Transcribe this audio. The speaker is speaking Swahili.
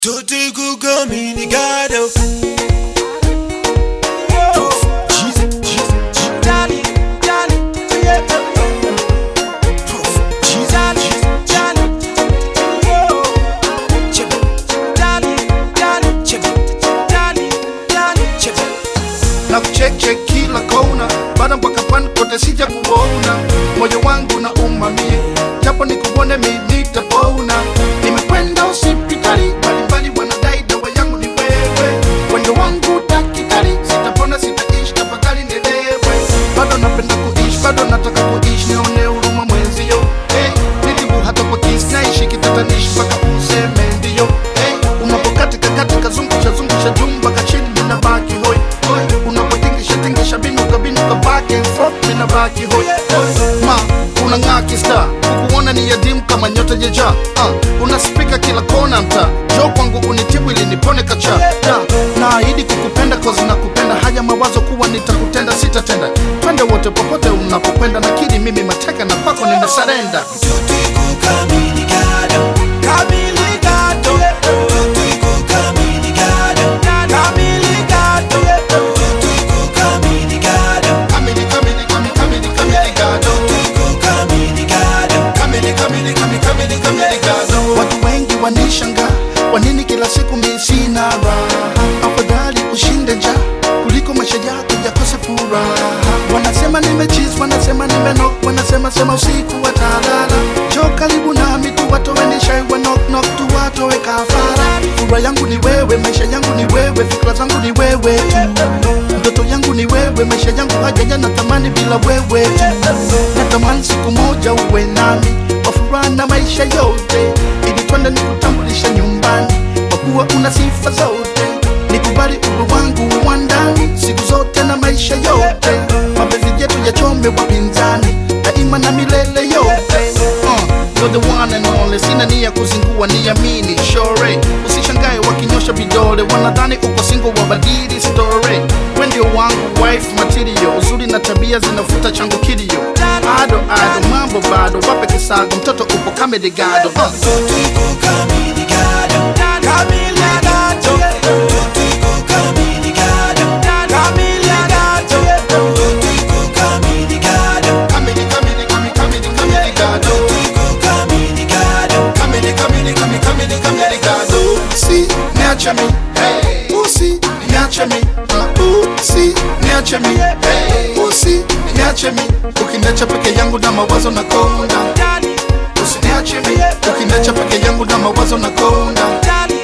Tutti kugami ni gado na kucheche kila kona, bada mpaka pan kote sija kuona, moyo wangu na umamie, japo nikuone mi nitapona. Nimekwenda hospitali mbalimbali, wanadai dawa yangu ni wewe, wendo wangu daktari, sitapona sitaishi, tafadhali nielewe. Bado napenda kuishi, bado nataka kuishi, nione huruma mwenzio. Hey, nitibu hata kwa kisi, naishi kitatanishi mpaka useme ndio. Hey, unapokatika katika zungusha zungusha jumba kachini ninabaki hoi hoi, unapotingisha tingisha binuka binuka back and forth ninabaki hoi hoi. Ma unang'aa kista kukuona ni yadimu kama nyota jeja uh, unaspika kila kona mta jo kwangu unitibu ili nipone kacha da naahidi kukupenda kozi na kupenda haya mawazo kuwa nitakutenda sitatenda twende wote popote unapokwenda nakiri mimi mateka na kwako nimesarenda Tutti kugami ni gado Kamili gado Tutti kugami ni gado Kamili gado Tutti kugami ni gado kamili kamili kamili kamili kamili gado Tutti kugami ni gado kamili kamili kamili kamili kamili gado watu wengi wanishanga kwa nini kila siku mi sina raha afadhali ushinde njaa kuliko maisha yako yakose furaha wanasema nimechiz wanasema nimenok wanasema sema usiku watalala jo karibu nami tu watowenishai wanoknok tu watowe kafara furaha yangu ni wewe maisha yangu ni wewe fikra zangu ni wewe tu ndoto yangu ni wewe maisha yangu hajaja na thamani bila wewe tu natamani siku moja uwe nami kwa furaha na maisha yote ili twende nikutambulisha nyumbani kwa kuwa una sifa zote nikubali uru wangu wa ndani siku zote na maisha yote mapenzi yetu yachome wapinzani daima na milele yote uh, you're the one and only sina nia kuzingua niamini shore usishangae wakinyosha vidole wanadhani uko singo wabadili story we ndio wangu wife material uzuri na tabia zinafuta changu kilio ado ado mambo bado wape kisago mtoto upo kamedigado uh. Tutti kugami ni gado Kamili gado Tutti kugami ni gado Kamili gado Tutti kugami ni gado Kamili, kamili, kamili, kamili, kamili gado. Tutti kugami ni gado Kamili, kamili, kamili, kamili, kamili gado. Usi, niache mi. Hey. Usi, niache mi. Uh, Usi, niache mi. Hey. Usi, niache mi. Ukiniacha peke yangu na mawazo na konda. Usiniache mi. Ukiniacha peke yangu na mawazo na konda.